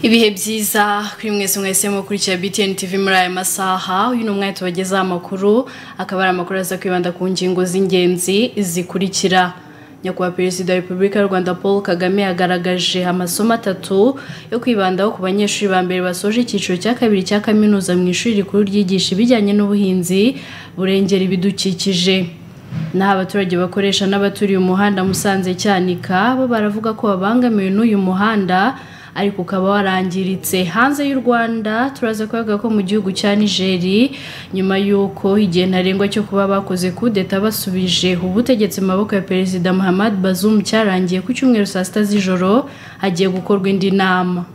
ibihe byiza kuri mwese mwese mukurikira btn tv muri aya masaha uyu ni umwanya tubagezaho amakuru akaba ari amakuru aza kwibanda ku ngingo z'ingenzi zikurikira nyakubahwa perezida wa repubulika y'u rwanda paul kagame yagaragaje amasomo atatu yo kwibandaho ku banyeshuri ba mbere basoje icyiciro cya kabiri cya kaminuza mu ishuri rikuru ryigisha ibijyanye n'ubuhinzi burengera ibidukikije naho abaturage bakoresha n'abaturiye umuhanda musanze cyanika bo baravuga ko babangamiwe n'uyu muhanda ariko ukaba warangiritse hanze y'u rwanda turaza kuvuga ko mu gihugu cya nigeri nyuma y'uko igihe ntarengwa cyo kuba bakoze kudeta basubije ubutegetsi mu maboko ya perezida muhammad bazoum cyarangiye ku cyumweru saa sita z'ijoro hagiye gukorwa indi nama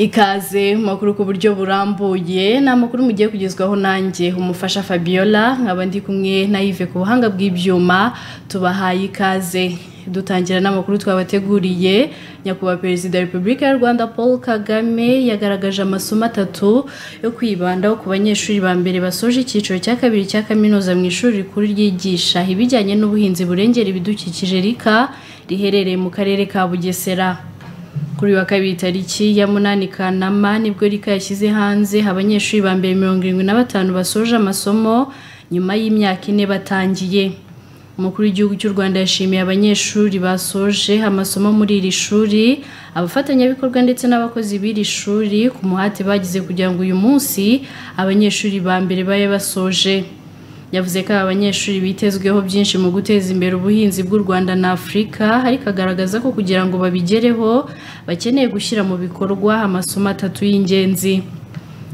ikaze makuru ku buryo burambuye ni amakuru mugiye kugezwaho nanjye umufasha fabiola nkaba ndi kumwe na yive ku buhanga bw'ibyuma tubahaye ikaze dutangira n'amakuru twabateguriye nyakubahwa perezida wa repubulika y'u rwanda paul kagame yagaragaje amasomo atatu yo kwibandaho ku banyeshuri ba mbere basoje icyiciro cya kabiri cya kaminuza mu ishuri rikuru ryigisha ibijyanye n'ubuhinzi burengera ibidukikije rika riherereye mu karere ka bugesera kuri wa kabiri tariki ya munani kanama nibwo rika yashyize hanze abanyeshuri ba mbere mirongo irindwi na batanu basoje amasomo nyuma y'imyaka ine batangiye umukuru w'igihugu cy'u rwanda yashimiye abanyeshuri basoje amasomo muri iri shuri abafatanyabikorwa ndetse n'abakozi b'iri shuri ku muhate bagize kugira ngo uyu munsi abanyeshuri ba mbere babe basoje yavuze ko aba banyeshuri bitezweho byinshi mu guteza imbere ubuhinzi bw'u rwanda na afurika ariko agaragaza ko kugira ngo babigereho bakeneye gushyira mu bikorwa amasomo atatu y'ingenzi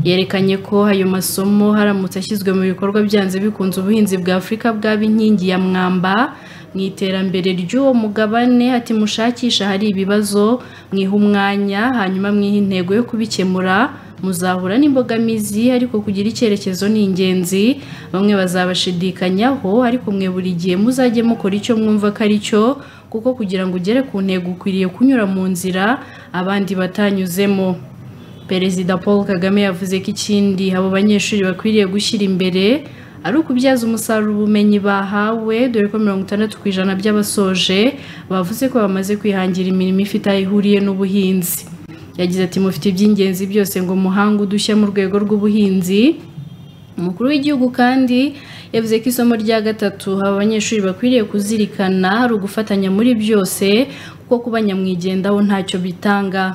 yerekanye ko ayo masomo haramutse ashyizwe mu bikorwa byanze bikunze ubuhinzi bwa afurika bwaba inkingi ya mwamba mu iterambere ry'uwo mugabane ati mushakisha hari ibibazo mwiha umwanya hanyuma mwiha intego yo kubikemura muzahura n'imbogamizi ariko kugira icyerekezo ni ingenzi bamwe bazabashidikanyaho ariko mwe buri gihe muzajye mukora icyo mwumva ko ari cyo kuko kugira ngo ugere ku ntego ukwiriye kunyura mu nzira abandi batanyuzemo perezida paul kagame yavuze ko ikindi abo banyeshuri bakwiriye gushyira imbere ari ukubyaza umusaruro ubumenyi bahawe dore ko mirongo itandatu ku ijana by'abasoje bavuze ko bamaze kwihangira imirimo ifite aho ihuriye n'ubuhinzi yagize ati mufite iby'ingenzi byose ngo muhange udushya mu rwego rw'ubuhinzi umukuru w'igihugu kandi yavuze ko isomo rya gatatu aba banyeshuri bakwiriye kuzirikana ari ugufatanya muri byose kuko kuba nyamwigendaho ntacyo bitanga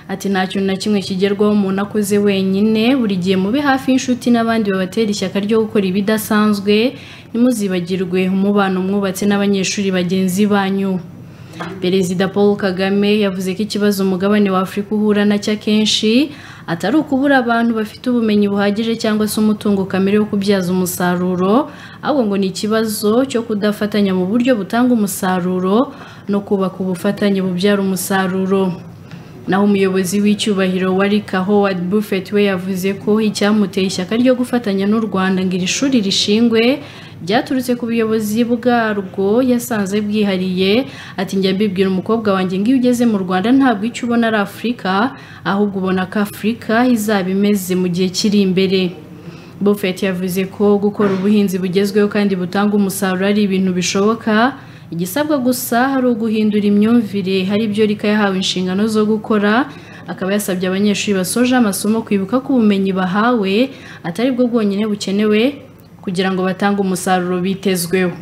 ati nta kintu na kimwe kigerwaho umuntu akoze wenyine buri gihe mube hafi y'inshuti n'abandi babatera ishyaka ryo gukora ibidasanzwe ntimuzibagirwe umubano mwubatse n'abanyeshuri bagenzi banyu perezida paul kagame yavuze ko ikibazo umugabane wa afurika uhura nacyo akenshi atari ukubura abantu bafite ubumenyi buhagije cyangwa se umutungo kamere wo kubyaza umusaruro ahubwo ngo ni ikibazo cyo kudafatanya mu buryo butanga umusaruro no kubaka ubufatanye bubyara umusaruro naho umuyobozi w'icyubahiro wa rika howard buffett we yavuze ko icyamuteye ishyaka ryo gufatanya n'u rwanda ngo iri shuri rishingwe byaturutse ku buyobozi bwarwo yasanze bwihariye ati njya mbibwira umukobwa wanjye ngo iyo ugeze mu rwanda ntabwo icyo ubona ari afurika ahubwo ubona ko afurika izaba imeze mu gihe kiri imbere buffett yavuze ko gukora ubuhinzi bugezweho kandi butanga umusaruro ari ibintu bishoboka igisabwa gusa hari uguhindura imyumvire hari ibyo rika yahawe inshingano zo gukora akaba yasabye abanyeshuri basoje amasomo kwibuka ko ubumenyi bahawe atari bwo bwonyine bukenewe kugira ngo batange umusaruro bitezweho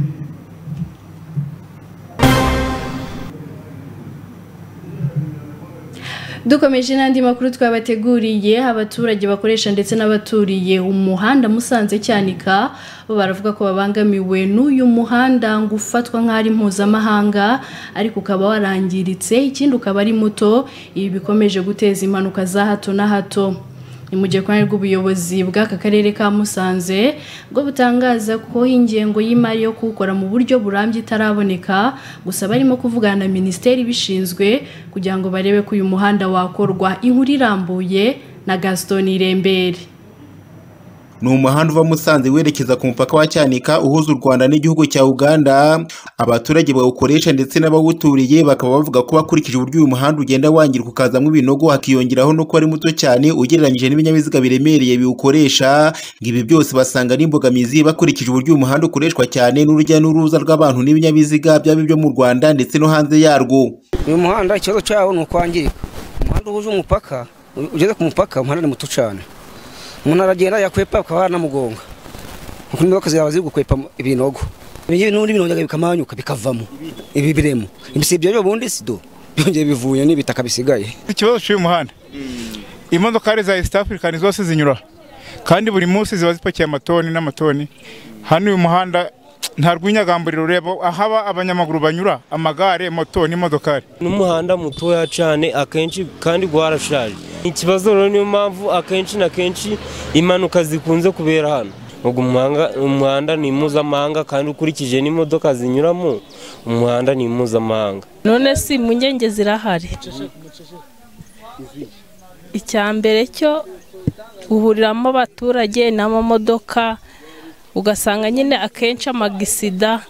dukomeje n'andi makuru twabateguriye abaturage bakoresha ndetse n'abaturiye umuhanda musanze cyanika bo baravuga ko babangamiwe n'uyu muhanda ngo ufatwa nk'aho ari mpuzamahanga ariko ukaba warangiritse ikindi ukaba ari muto ibi bikomeje guteza impanuka za hato na hato ni mu gihe rw'ubuyobozi bw'aka karere ka musanze bwo butangaza ko ingengo y'imari yo kuwukora mu buryo burambye itaraboneka gusa barimo kuvugana na minisiteri ibishinzwe kugira ngo barebe ko uyu muhanda wakorwa inkuru irambuye na gaston irembere ni umuhanda uva Musanze werekeza ku mupaka wa Cyanika uhuza u Rwanda n'igihugu cya Uganda abaturage bawukoresha ndetse n'abawuturiye bakaba bavuga ko bakurikije uburyo uyu muhanda ugenda wangirika ukazamo ibinogo hakiyongeraho no kuba ari muto cyane ugereranyije n'ibinyabiziga biremereye biwukoresha ibi byose basanga n'imbogamizi bakurikije uburyo uyu muhanda ukoreshwa cyane n'urujya n'uruza rw'abantu n'ibinyabiziga byaba ibyo mu Rwanda ndetse no hanze yarwo uyu muhanda ikibazo cyawo ni ukwangirika umuhanda uhuza umupaka ugeze ku mupaka umuhanda ni muto cyane umuntu aragenda yakwepa bakaba baranamugonga kuko imodoka zawe ziri gukwepa ibinogo ibingibi n'ubundi birongera bikamanyuka bikavamo ibi biremo ibyo byo ubundi sido byongeye bivuye n'ibitaka bisigaye ikibazo cy'uyu muhanda imodoka hari za east african zose zinyura kandi buri munsi ziba zipakiye amatoni n'amatoni hano uyu muhanda nta rw'inyagamburiro ureba ahaba abanyamaguru banyura amagare moto n'imodokari n'umuhanda mutoya cyane akenshi kandi rwarashaje ikibazo rero niyo mpamvu akenshi na kenshi impanuka zikunze kubera hano ubwo umuhanda ni mpuzamahanga kandi ukurikije n'imodoka zinyuramo umuhanda ni mpuzamahanga none si impungenge zirahari icya mbere cyo uhuriramo abaturage n'amamodoka ugasanga nyine akenshi amagisida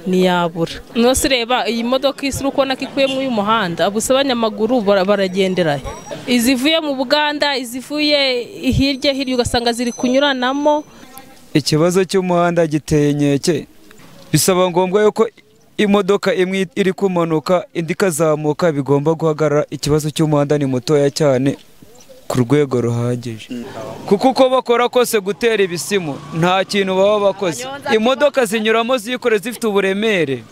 ntiyabura nose reba iyi modoka isi uri kubona ko ikuyemo uyu muhanda gusa abanyamaguru baragenderayo izivuye mu buganda izivuye hirya hirya ugasanga ziri kunyuranamo ikibazo cy'umuhanda giteye inkeke bisaba ngombwa yuko imodoka imwe iri kumanuka indi ikazamuka bigomba guhagarara ikibazo cy'umuhanda ni mutoya cyane ku rwego ruhagije kuko uko bakora kose gutera ibisimu nta kintu baba bakoze imodoka zinyuramo zikoreye zifite uburemere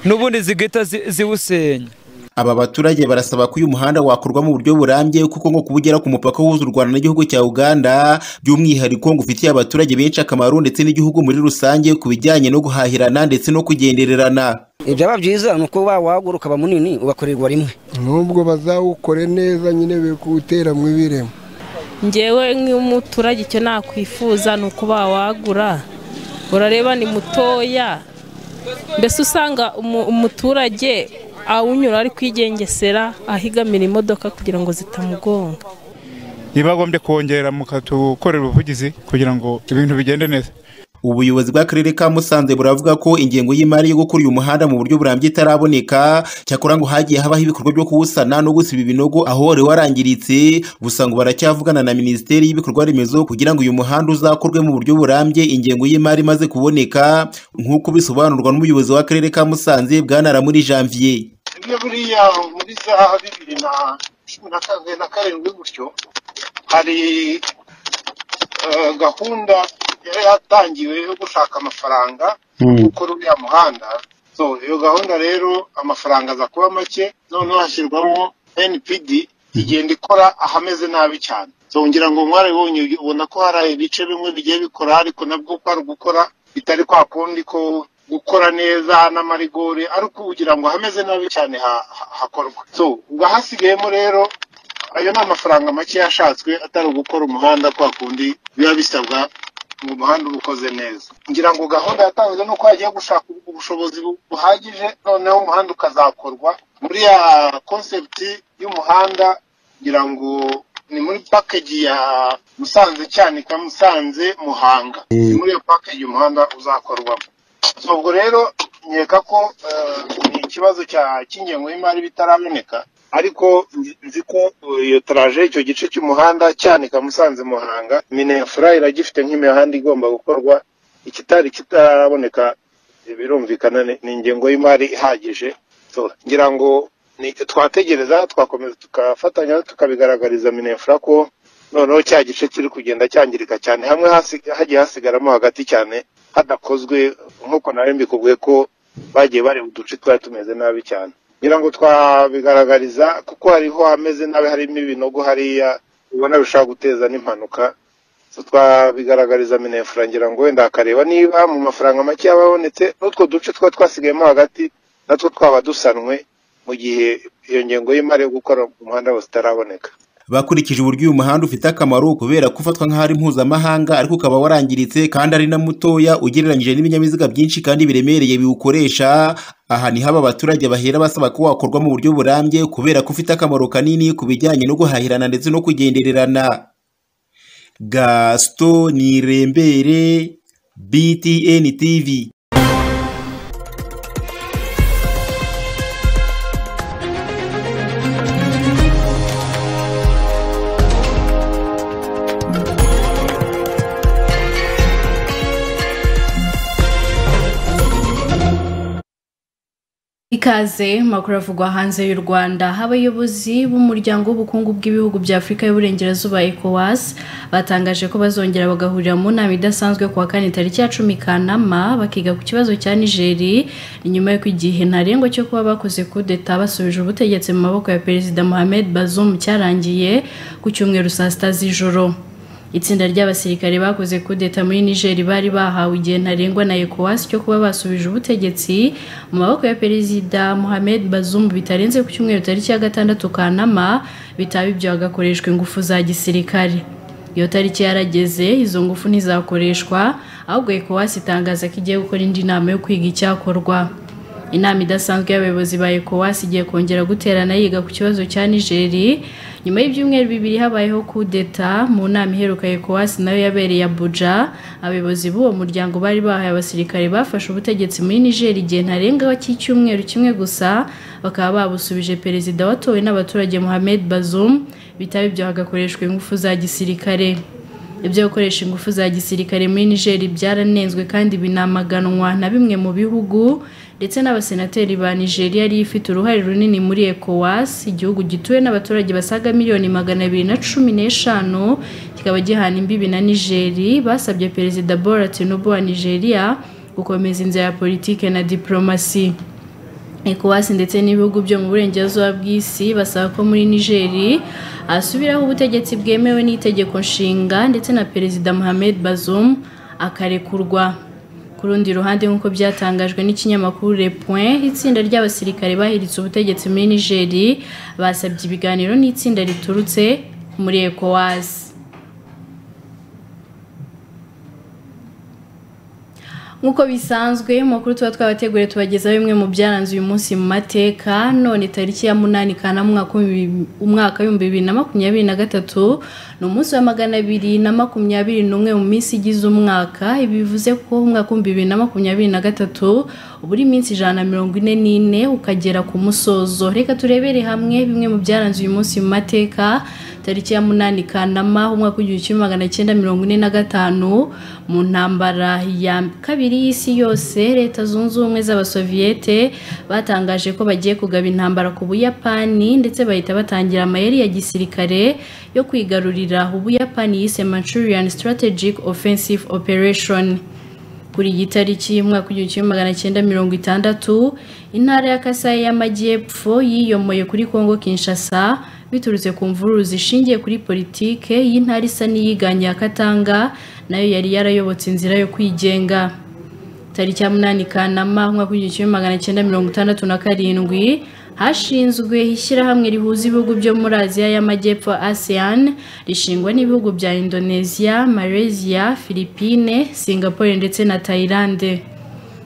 n'ubundi zigahita ziwusenya aba baturage barasaba ko uyu muhanda wakorwa mu buryo burambye kuko nko kubugera ku mupaka uhuza u Rwanda n'igihugu cya Uganda by'umwihariko ngo ufitiye abaturage benshi akamaro ndetse n'igihugu muri rusange ku bijyanye no guhahirana ndetse no kugendererana ibyaba byiza ni uko wawagura ukaba munini ugakorerwa rimwe n'ubwo bazawukore neza nyine bikuwutera mu ibiremo ngewe nk'umuturage icyo nakwifuza ni uko bawagura urareba ni mutoya mbese usanga umuturage awunyura ari kwigengesera ahigamira imodoka kugira ngo zitamugonga ntibagombye kongera mukatukorera ubuvugizi kugira ngo ibintu bigende neza ubuyobozi bw'akarere ka musanze buravuga ko ingengo y'imari yo gukora uyu muhanda mu buryo burambye itaraboneka cyakora ngo hagiye habaho ibikorwa byo kuwusana no gusiba ibinogo aho wari warangiritse gusa ngo baracyavugana na minisiteri y'ibikorwa remezo kugira ngo uyu muhanda uzakorwe mu buryo burambye ingengo y'imari imaze kuboneka nk'uko bisobanurwa n'umuyobozi w'akarere ka musanze bwanara muri janvier iyo buriya muri za bibiri na cumi na karindwi gutyo hari gahunda yari yatangiwe yo gushaka amafaranga gukora uriya muhanda iyo gahunda rero amafaranga aza kuba make noneho hashyirwamo npd igenda ikora ahameze nabi cyane ngira ngo mwarabibonye ubona ko hari ibice bimwe bigiye bikora ariko nabwo uko ari gukora bitari kwa kundi ko gukora neza n'amarigori ariko kugira ngo hameze nabi cyane hakorwa ubwo hasigayemo rero ayo ni amafaranga make yashatswe atari ugukora umuhanda kwa kundi biba bisabwa ngo umuhanda uba ukoze neza ngira ngo gahunda yatanzwe ni uko hagiye gushaka ubushobozi buhagije noneho umuhanda ukazakorwa muri ya konsepti y'umuhanda ngira ngo ni muri pakeji ya musanze cyanika musanze muhanga ni muri iyo pakeji umuhanda uzakorwamo ubwo rero nkeka ko ni ikibazo cy'ingengo y'imari bitaraboneka ariko nzi ko iyo taraje icyo gice cy'umuhanda cyanika musanze muhanga minefura iragifite nk'imihanda igomba gukorwa ikitari kitaraboneka birumvikana ni ingengo y'imari ihagije ngira ngo twategereza twakomeza tugafatanya tukabigaragariza minefura ko noneho cya gice kiri kugenda cyangirika cyane hamwe hagiye hasigaramo hagati cyane hadakozwe nk'uko nawe mbikubwiye ko bagiye bareba uduce twari tumeze nabi cyane ngira ngo twabigaragariza kuko hariho hameze nabi harimo ibinogo hariya ubona bishobora guteza n'impanuka twabigaragariza minefura ngira ngo wenda hakareba niba mu mafaranga make yaba abonetse n'utwo duce twa twasigayemo hagati natwo twaba dusanwe mu gihe iyo ngengo y'imari yo gukora umuhanda wose itaraboneka bakurikije uburyo uyu muhanda ufite akamaro kubera ko ufatwa nk'aho ari mpuzamahanga ariko ukaba warangiritse kandi ari na mutoya ugereranyije n'ibinyabiziga byinshi kandi biremereye biwukoresha aha niho aba baturage bahera basaba ko wakorwa mu buryo burambye kubera ko ufite akamaro kanini ku bijyanye no guhahirana ndetse no kugendererana gasito nirembere btn tv ikaze makuru avugwa hanze y'u rwanda abayobozi b'umuryango w'ubukungu bw'ibihugu bya afurika y'uburengerazuba ecowas batangaje ko bazongera bagahurira mu nama idasanzwe kuwa kane tariki ya cumi kanama bakiga ku kibazo cya nigeri ni nyuma y'uko igihe ntarengwa cyo kuba bakoze kudeta basubije ubutegetsi mu maboko ya perezida mohamed bazoum cyarangiye ku cyumweru saa sita z'ijoro itsinda ry'abasirikare bakoze kudeta muri nigeri bari bahawe igihe ntarengwa na ecowas cyo kuba basubije ubutegetsi mu maboko ya perezida mohamed bazumbu bitarenze ku cyumweru tariki ya gatandatu kanama bitaba ibyo hagakoreshwa ingufu za gisirikare iyo tariki yarageze izo ngufu ntizakoreshwa ahubwo ecowas itangaza ko igiye gukora indi nama yo kwiga icyakorwa inama idasanzwe y'abayobozi ba ecowas igiye kongera guterana yiga ku kibazo cya nigeri nyuma y'ibyumweru bibiri habayeho kudeta mu nama iheruka ecowas nayo yabereye abuja abayobozi b'uwo muryango bari bahaye abasirikare bafashe ubutegetsi muri nigeri igihe ntarengwa cy'icyumweru kimwe gusa bakaba babusubije perezida watowe n'abaturage mohamed bazoum bitaba ibyo hagakoreshwa ingufu za gisirikare ibyo gukoresha ingufu za gisirikare muri nigeri byaranenzwe kandi binamaganwa na bimwe mu bihugu ndetse n'abasenateri ba nigeria yari ifite uruhare runini muri ecowas igihugu gituwe n'abaturage basaga miliyoni magana abiri na cumi n'eshanu kikaba gihana imbibi na nigeri basabye perezida bora tinubu wa nigeria gukomeza inzira ya politiki na diporomasi ecowas ndetse n'ibihugu byo mu burengerazuba bw'isi basaba ko muri nigeri asubiraho ubutegetsi bwemewe n'itegeko nshinga ndetse na perezida mohamed bazoum akarekurwa ku rundi ruhande nk'uko byatangajwe n'ikinyamakuru le point itsinda ry'abasirikare bahiritse ubutegetsi muri nigeri basabye ibiganiro n'itsinda riturutse muri ecowas nk'uko bisanzwe amakuru tuba twabateguriye tubagezaho bimwe mu byaranze uyu munsi mu mateka none tariki ya munani kanama umwaka w'ibihumbi bibiri na makumyabiri na gatatu ni umunsi wa magana abiri na makumyabiri n'umwe mu minsi igize umwaka ibi bivuze ko umwaka w'ibihumbi bibiri na makumyabiri na gatatu buri minsi ijana na mirongo ine n'ine ukagera ku musozo reka turebere hamwe bimwe mu byaranze uyu munsi mu mateka tariki ya munani kanama umwaka w'igihumbi kimwe magana cyenda mirongo ine na gatanu mu ntambara ya kabiri y'isi yose leta zunze ubumwe z'abasoviyete batangaje ko bagiye kugaba intambara ku buyapani ndetse bahita batangira amayeri ya gisirikare yo kwigarurira ubuyapani yise manchurian strategic offensive operation kuri iyi tariki y'umwaka w'igihumbi kimwe magana cyenda mirongo itandatu intara ya kasayi y'amajyepfo yiyomoye kuri kongo kinshasa biturutse ku mvururu zishingiye kuri politike y'intara isa n'iyiganye ya katanga nayo yari yarayobotse inzira yo kwigenga tariki ya munani kanama umwaka w'igihumbi kimwe magana cyenda mirongo itandatu na karindwi hashinzwe ishyirahamwe rihuza ibihugu byo muri aziya y'amajyepfo asean rishingwa n'ibihugu bya indonesia malaysia philippine singapore ndetse na thailand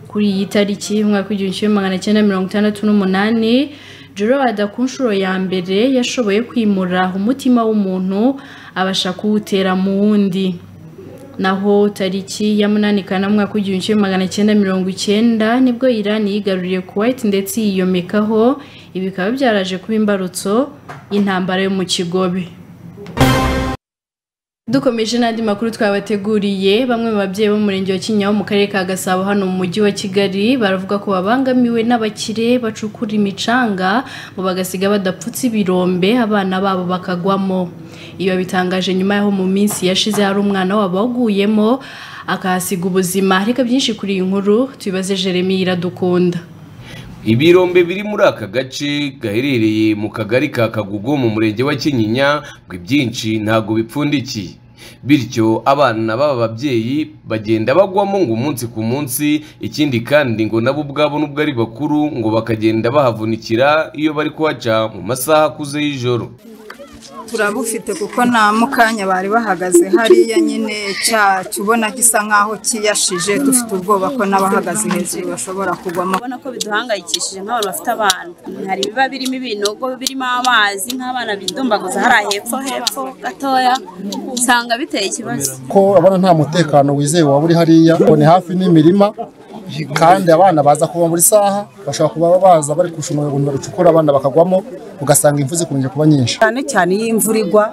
kuri iyi tariki umwaka w'igihumbi kimwe magana cyenda mirongo itandatu n'umunani gerard ku nshuro ya mbere yashoboye kwimura umutima w'umuntu abasha kuwutera mu wundi naho tariki ya munani kanama ku gihumbi kimwe magana cyenda mirongo icyenda nibwo Iran yigaruriye Kuwait ndetse yiyomekaho ibi bikaba byaraje kuba imbarutso y'intambara yo mu kigobe dukomeje n'andi makuru twabateguriye bamwe mu babyeyi bo mu murenge wa kinyaho mu karere ka gasabo hano mu mujyi wa kigali baravuga ko babangamiwe n'abakire bacukura imicanga ngo bagasiga badapfutse ibirombe abana babo bakagwamo iyo bitangaje nyuma y'aho mu minsi yashize hari umwana wabo waguyemo akahasiga ubuzima reka byinshi kuri iyi nkuru tubibaze jeremy iradukunda ibirombe biri muri aka gace gaherereye mu kagari ka kagugu mu murenge wa kinyinya ngo ibyinshi ntabwo bipfundikiye bityo abana b'aba babyeyi bagenda bagwamo ngo umunsi ku munsi ikindi kandi ngo nabo ubwabo n'ubwo ari bakuru ngo bakagenda bahavunikira iyo bari kuhaca mu masaha akuze y'ijoro turabufite kuko nta mukanya bari bahagaze hariya nyine cyacu ubona gisa nk'aho kiyashije dufite ubwoba ko n'abahagaze hejuru bashobora kugwamo ubona ko biduhangayikishije nk'abantu bafite abana hari ibiba birimo ibinogo birimo amazi nk'abana bidumbaguza hariya hepfo hepfo gatoya usanga biteye ikibazo ko abana nta mutekano wizewe waba uri hariya ngo ni hafi n'imirima kandi abana baza kuva buri saha bashobora kuba baza bari kurusha urugomero rucukura abana bakagwamo ugasanga imvu zikunze kuba nyinshi cyane cyane iyo imvura igwa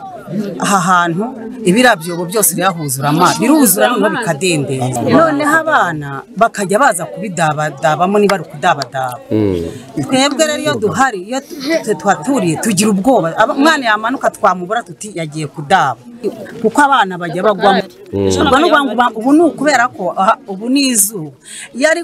aha hantu ibirabyobo byose birahuzura amazi biruzura noneho bikadendera noneho abana bakajya baza kubidabadabamo niba ari ukudabadaba twebwe rero iyo duhari iyo tuhaturiye tugira ubwoba umwana yamanuka twamubura tuti yagiye kudaba kuko abana bajya bagwamo ubwo ni ukuvuga ngo ubu ni ukubera ko aha ubu ni izuba iyo ari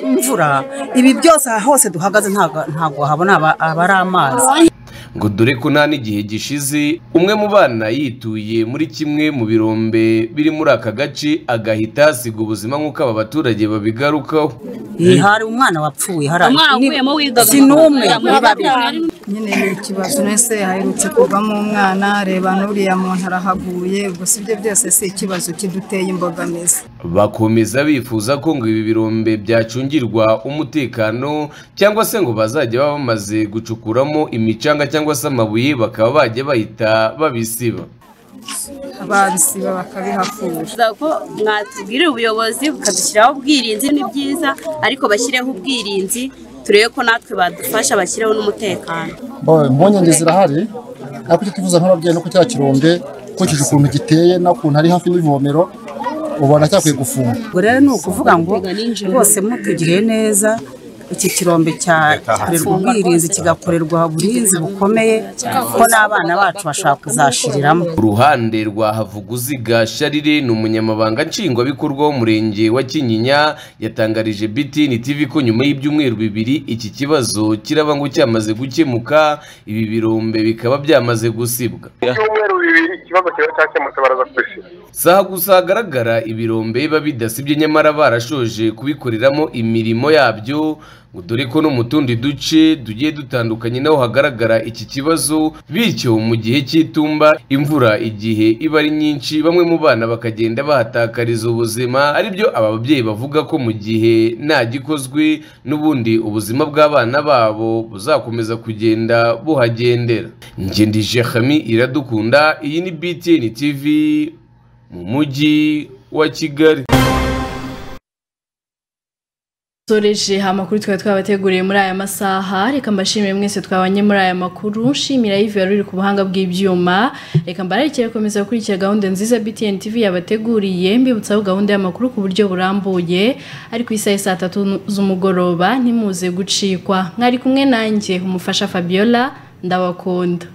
imvura ibi byose aha hose duhagaze ntabwo ntabwo habona aba ari amazi ngo dore ko nta n'igihe gishize umwe mu bana yituye muri kimwe mu birombe biri muri aka gace agahita asiga ubuzima nk'uko aba baturage babigarukaho Iyi hari umwana wapfuye hari Umwana wavuyemo wigaga. si n'umwe muri babiri nyine ni ikibazo mwese haherutse kuvamo umwana reba n'uriya muntu arahaguye gusa ibyo byose si ikibazo kiduteye imbogamizi bakomeza bifuza ko ngo ibi birombe byacungirwa umutekano cyangwa se ngo bazajya baba bamaze gucukuramo imicanga cyangwa se amabuye bakaba bajya bahita babisiba babisiba bakabihakura Twifuza ko mwatubwira ubuyobozi bukadushyiraho ubwirinzi ni byiza ariko bashyireho ubwirinzi turebe ko natwe badufasha bashyiraho n'umutekano Bo- impungenge zirahari ariko icyo twifuza nk'ababyeyi ni uko cya kirombe ukurikije ukuntu giteye n'ukuntu ari hafi n'ivomero ubona cyakwiye gufunga ubwo rero ni ukuvuga ngo rwose mutugiriye neza iki kirombe cya- cyakorerwa ubwirinzi kigakorerwa uburinzi bukomeye ko n'abana bacu bashaka kuzashiriramo ku ruhande rwa havuguziga sharire ni umunyamabanga nshingwabikorwa w'umurenge wa kinyinya yatangarije btn tv ko nyuma y'ibyumweru bibiri iki kibazo kiraba ngo cyamaze gukemuka ibi birombe bikaba byamaze gusibwa ibyumweru bibiri ikibazo kiba cyakemutse baraza kubisiba si aha gusa hagaragara ibirombe biba bidasibye nyamara barashoje kubikoreramo imirimo yabyo ngo dore ko no mu tundi duce tugiye dutandukanye naho hagaragara iki kibazo bityo mu gihe cy'itumba imvura igihe iba ari nyinshi bamwe mu bana bakagenda bahatakariza ubuzima aribyo aba babyeyi bavuga ko mu gihe nta gikozwe n'ubundi ubuzima bw'abana babo buzakomeza kugenda buhagendera ngendije hami iradukunda iyi ni btn tv mu mujyi wa kigali Tureje amakuru twari twabateguriye muri aya masaha reka mbashimire mwese twabanye muri aya makuru nshimira Yves wari uri ku buhanga bw'ibyuma reka mbararikire gukomeza gukurikira gahunda nziza BTN TV yabateguriye mbibutsaho gahunda y'amakuru ku buryo burambuye ari ku isaha ya saa tatu z'umugoroba ntimuze gucikwa mwari kumwe nanjye umufasha Fabiola ndabakunda